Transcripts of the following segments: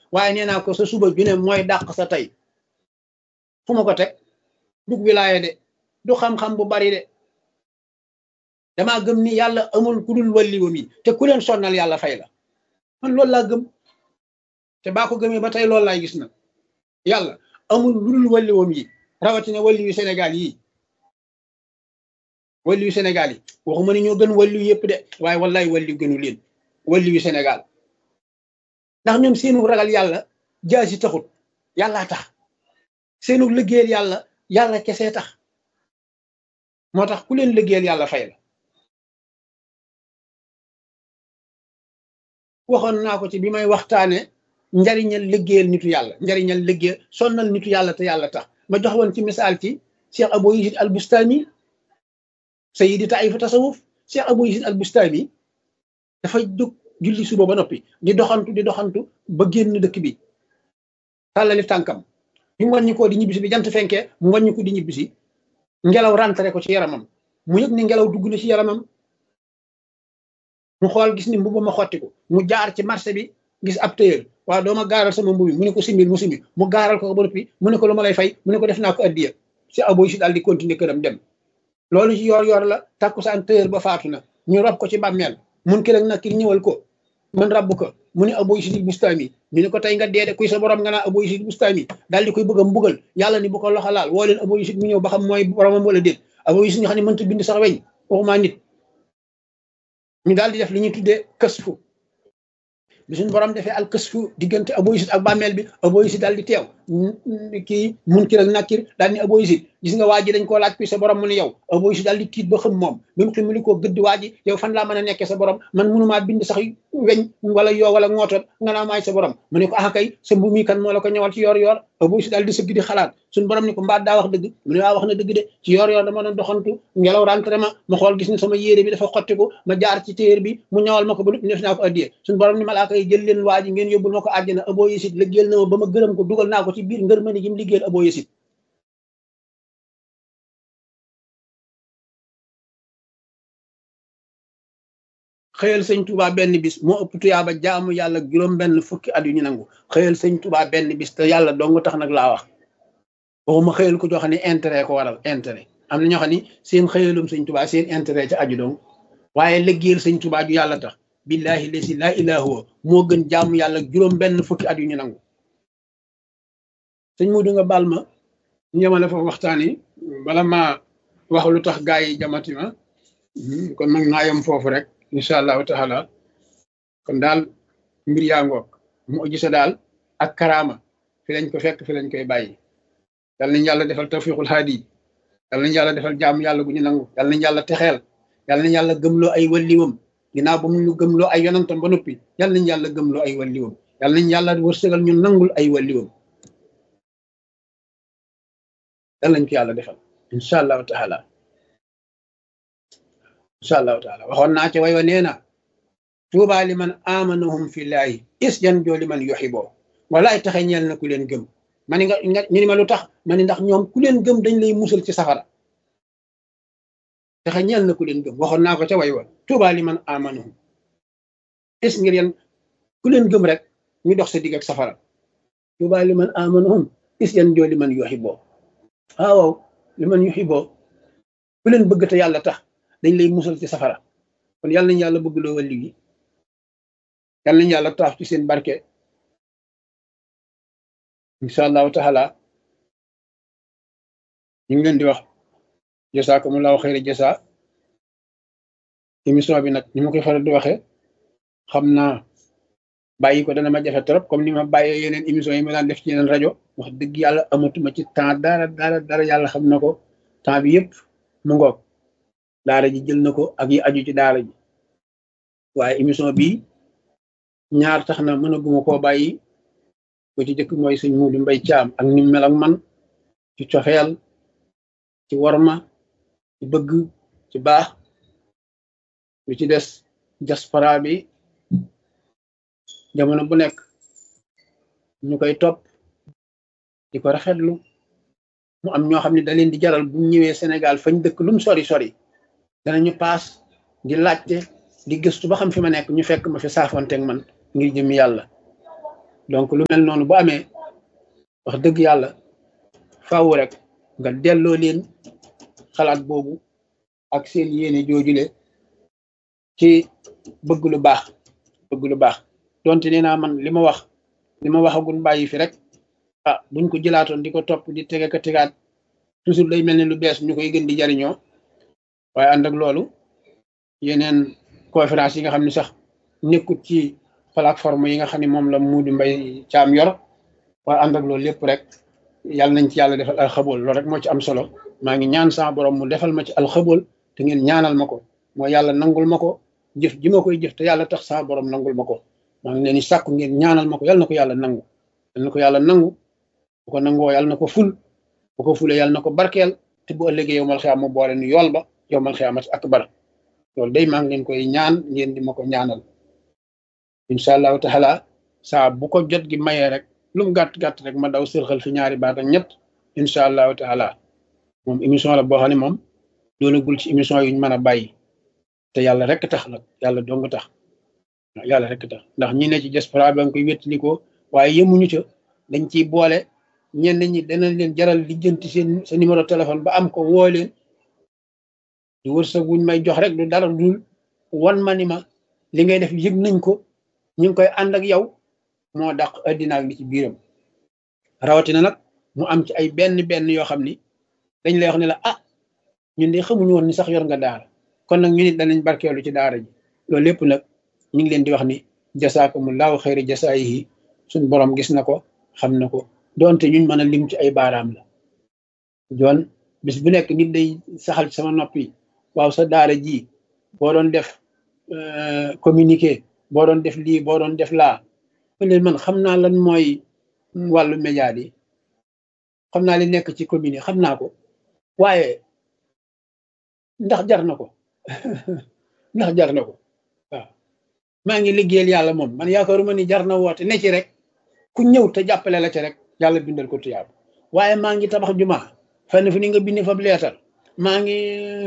waaye nee naa ko sa suba ju ne mooy dàq sa tey fu ma ko teg dug wilaaye de du xam-xam bu bari de damaa gëm ni yàlla amul ku dul walliwam yi te ku leen sonnal yàlla fay la man loolu laa gëm te baa ko gëmee ba tey loolu laay gis nag yàlla amul lu dul walliwam yi rawatina walliwu Sénégal yi walliwu Sénégal yi waxuma ni ñoo gën walliw yëpp de waaye wallaay walliw gënu leen walliwu Sénégal ndax ñoom seenu ragal yàlla jaasi taxut yàllaa tax seenu liggéeyal yàlla yàlla kese tax moo tax ku leen liggéeyal yàlla fay la waxoon naa ko ci bi may waxtaane njariñal liggéeyal nitu yàlla njariñal liggéeyal sonnal nitu yàlla te yàlla tax ma jox woon ci misaal ci Cheikh Abou Yazid al Bustami sayidi taifa tasawuf Cheikh Abou Yazid al Bustami dafa jóg julli suba ba noppi di doxantu di doxantu ba génn dëkk bi tàllali tànkam bi mu wàññi ko di ñibbisi bi jant fenkee mu wàññi ko di ñibbisi ngelaw rentré ko ci yaramam mu yëg ni ngelaw dugg na ci yaramam mu xool gis ni mbubu ma xottiku mu jaar ci marché bi gis ab téyër waaw dooma gaaral sama mbubi mu ne ko simbil mu simbil mu gaaral ko ba noppi mu ne ko lu ma lay fay mu ne ko def naa ko addiya si aboy si daal di continuer këram dem loolu ci yor yor la takkusaan téyër ba faatu na ñu rob ko ci bàmmeel mun ki rek nag ki ñëwal ko man rabb ko mu ne aboy si bustaami ñu ne ko tey nga deede kuy sa borom nga naa aboy si bustaami daal di koy bëgg a mbugal yàlla ni bu ko loxo laal woo leen aboy si mu ñëw ba xam mooy boromam wala déet aboy si nga xam ne mënta bind sax weñ waxumaa nit ñu daal di def li ñuy tuddee kësfu bi suñu borom defee al kësfu diggante aboyisit ak bàmmeel bi aboyisit daal di teew kii munkir ak nakir daal ni aboyisit gis nga waa ji dañ koo laaj kuy sa borom mu ne yow aboyisit daal di tiit ba xam moom bi mu ximali koo gëdd waa ji yow fan laa mën a nekkee sa borom man mënumaa bind sax weñ wala yoo wala ngootoon nga naa maay sa borom mu ne ko ah kay sa mbu mi kan moo la ko ñëwal ci yoor yoor aboyisit daal di sëgg di xalaat suñu borom ni ko mbaat daa wax dëgg mu ne waa wax na dëgg de ci yoor yoor dama doon doxantu ngelaw rentré ma ma xool gis ni sama yére bi dafa xottiku ma jaar ci téer bi mu ñawal ma ko ba def naa ko addiyee suñu borom ni malaaka yi jël leen waa ji ngeen yóbbul ma ko àjjana abo yesit liggéeyal na ma ba ma gërëm ko dugal naa ko ci biir ngër mëni gi mu liggéeyal abo yesit xëyal sëñ Touba benn bis moo ëpp tuyaaba jaamu yàlla juróom benn fukki at yu ñu nangu xëyal sëñ Touba benn bis te yàlla dong tax nag laa wax waxuma xëyal ko joo xam ne intérêt ko waral intérêt am na ñoo xam ne seen xëyalum sëñ Touba seen intérêt ci aju dong waaye liggéeyal sëñ Touba ju yàlla tax billahi lesi laa ilaa huwa moo gën jaamu yàlla juróom benn fukki at yu ñu nangu sëñ Mudu nga baal ma ñu yemale foofu waxtaan yi bala maa wax lu tax gaa yi jamati ma kon nag naa yem foofu rek incha allahu taala kon daal mbir yaa ngoog mu gisa daal ak karaama fi lañ ko fekk fi lañ koy bàyyi yal nañ yàlla defal tawfiqul haadi yal nañ yàlla defal jaamu yàlla gu ñu nangu yal nañ yàlla texeel yal nañ yàlla gëmloo ay walliwam ginnaaw ba mu ñu gëmloo ay yonantam ba noppi yal nañ yàlla gëmloo ay walliwam yal nañ yàlla wërsëgal ñu nangul ay walliwam yal nañ ko yàlla defal incha allahu taala incha allahu taala waxoon naa ci way wa nee na tuuba li man amanahum fillahi is jan joo li man yuxiboo walaay taxe ñeel na ku leen gëm ma ni nga nga ñu ni ma lu tax ma ni ndax ñoom ku leen gëm dañ lay musal ci safara taxe ñeel na ku leen gëm waxoon naa ko ca way wa tuuba li man amanahum is ngir yan ku leen gëm rek ñu dox sa digg ak safara tuuba li man amanahum is yan joo li man yuxiboo waaw li man yuxiboo ku leen bëgg te yàlla tax dañ lay musal ci safara kon yàlla nañ yàlla bëgg loo wàlli gi yàlla nañ yàlla taaf ci seen barke incha allahu taala ñu ngi leen di wax jasaakumullahu xayra jasa émission bi nag ni ma koy faral di waxee xam naa bàyyi ko dana ma jafe trop comme ni ma bàyyee yeneen émission yi ma daan def ci yeneen rajo wax dëgg yàlla amatuma ci temps dara dara dara yàlla xam na ko temps bi yëpp mu ngoog daara ji jël na ko ak yi aju ci daara ji waaye émission bi ñaar tax na mën a guma koo bàyyi ko ci jëkk mooy sëñ Muudu Mbay Caam ak ni mel ak man ci cofeel ci worma ci bëgg ci baax lu ci des diaspora bi jamono bu nekk ñu koy topp di ko rafetlu mu am ñoo xam ne da leen di jaral bu ñëwee Sénégal fañ dëkk lum sori sori danañu paas di laajte di gëstu ba xam fi ma nekk ñu fekk ma fi saafonteeg man ngir jëm yàlla donc lu mel noonu bu amee wax dëgg yàlla faaw rek nga delloo leen xalaat boobu ak seen yéene joojule ci bëgg lu baax bëgg lu baax donte nee naa man li ma wax li ma waxagul bàyyi fi rek ah buñ ko jëlaatoon di ko topp di tege ka tegaat toujours day mel ni lu bees ñu koy gën di jariñoo waaye ànd ak loolu yeneen conférence yi nga xam ne sax nekkut ci plateforme yi nga xam ne moom la Muudu Mbay Caam yor waaye ànd ak loolu lépp rek yàlla nañ ci yàlla defal alxabool loolu rek moo ci am solo maa ngi ñaan sama borom mu defal ma ci alxabool te ngeen ñaanal ma ko mooy yàlla nangul ma ko jëf ji ma koy jëf te yàlla tax sama borom nangul ma ko maa ngi leen di sàkku ngeen ñaanal ma ko yàlla na ko yàlla nangu yàlla na ko yàlla nangu bu ko nangoo yàlla na ko ful bu ko fulee yàlla na ko barkeel te bu ëllëgee yow mal xiyaam mu boole ni yool ba yow mal xiyaamat akbar loolu day maa ngi leen koy ñaan ngeen di ma ko ñaanal incha allahu taala saa bu ko jot gi mayee rek lu mu gàtt gàtt rek ma daw sërxal fi ñaari baat ak ñett incha allahu taala moom émission la boo xam ne moom doonagul ci émission yuñ mën a bàyyi te yàlla rek tax nag yàlla dong tax yàlla rek tax ndax ñi ne ci diaspora ba nga koy wéttalikoo waaye yemuñu ca dañ ciy boole ñenn ñi danañ leen jaral lijjanti seen sa numéro téléphone ba am ko woo leen du wërsëg wuñ may jox rek du dara dul wan ma ni ma li ngay def yëg nañ ko ñu ngi koy ànd ak yow moo dàq addina ak li ci biiram rawatina nag mu am ci ay benn benn yoo xam ni dañ lay wax ne la ah ñun de xamuñu woon ni sax yor nga daara kon nag ñu nit danañ barkeelu ci daara ji loolu lépp nag ñu ngi leen di wax ni jasaakumullahu xayri jasaayihi suñ borom gis na ko xam na ko donte ñuñ mën a lim ci ay baaraam la joon bis bu nekk nit day saxal ci sama noppi waaw sa daara ji boo doon def communiqué boo doon def lii boo doon def laa leen man xam naa lan mooy wàllu média yi xam naa li nekk ci commune xam naa ko waaye ndax jar na ko ndax jar na ko waaw maa ngi liggéeyal yàlla moom man yaakaaruma ni jar na woote ne ci rek ku ñëw te jàppale la ci rek yàlla bindal ko tuyaab waaye maa ngi tabax juma fenn fu ni nga bindi fab leetar maa ngi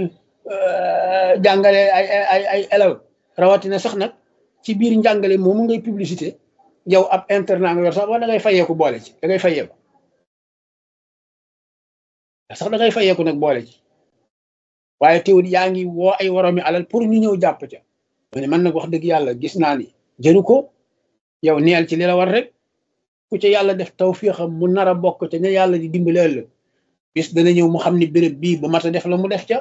jàngale ay ay ay élève rawatina sax nag ci biir njàngale moomu ngay publicité yow ab internat nga yor sax wala da ngay fayeeku boole ci da ngay fayeeku sax da ngay fayeeku nag boole ci waaye teewul yaa ngi woo ay woromi alal pour ñu ñëw jàpp ca ma ne man nag wax dëgg yàlla gis naa ni jëru ko yow neel ci li la war rek ku ca yàlla def tawfiixam mu nar a bokk ca ña yàlla di dimbali ëllëg bis dana ñëw mu xam ni béréb bii bu mat a def la mu def ca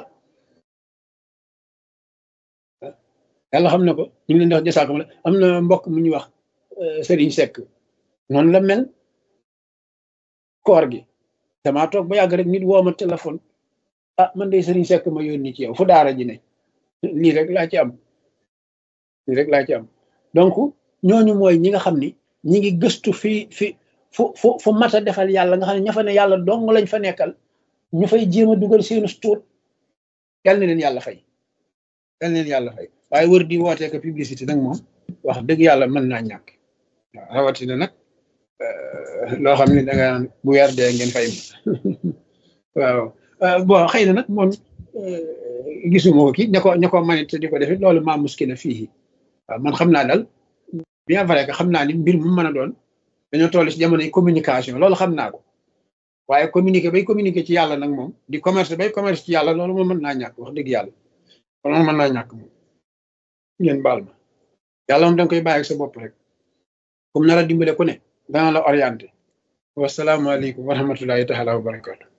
yàlla xam na ko ñu ngi leen di wax jasaakum la am na mbokk mu ñuy wax Serigne Seck noonu la mel koor gi damaa toog ba yàgg rek nit woo ma téléphone ah man de Serigne Seck ma yónni ci yow fu daara ji ne lii rek laa ci am lii rek laa ci am donc ñooñu mooy ñi nga xam ni ñi ngi gëstu fi fi fu fu fu mat a defal yàlla nga xam ne ña fa ne yàlla dong lañ fa nekkal ñu fay jéem a dugal seenu tuut yal na leen yàlla fay yal na leen yàlla fay waaye wër di wootee ko publicité nag moom wax dëgg yàlla mën naa ñàkk waaw rawatina nag loo xam ne da nga naan bu weer dee ngeen fay waaw bon xëy na nag moom gisuma ko kii ña ko ña ko manit te di ko defit loolu maa muskila fii waaw man xam naa daal bien vrai que xam naa ni mbir mu mën a doon dañoo toll ci jamonoy communication loolu xam naa ko waaye communiquer bay communiquer ci yàlla nag moom di commerce bay commerce ci yàlla loolu moom mën naa ñàkk wax dëgg yàlla loolu moom mën naa ñàkk moom ngeen baal ma yàlla moom da nga koy bàyyi ak sa bopp rek comme nar a dimbale ku ne dana la orienté wasalaamaaleykum wa rahmatullahi taala wa barakatu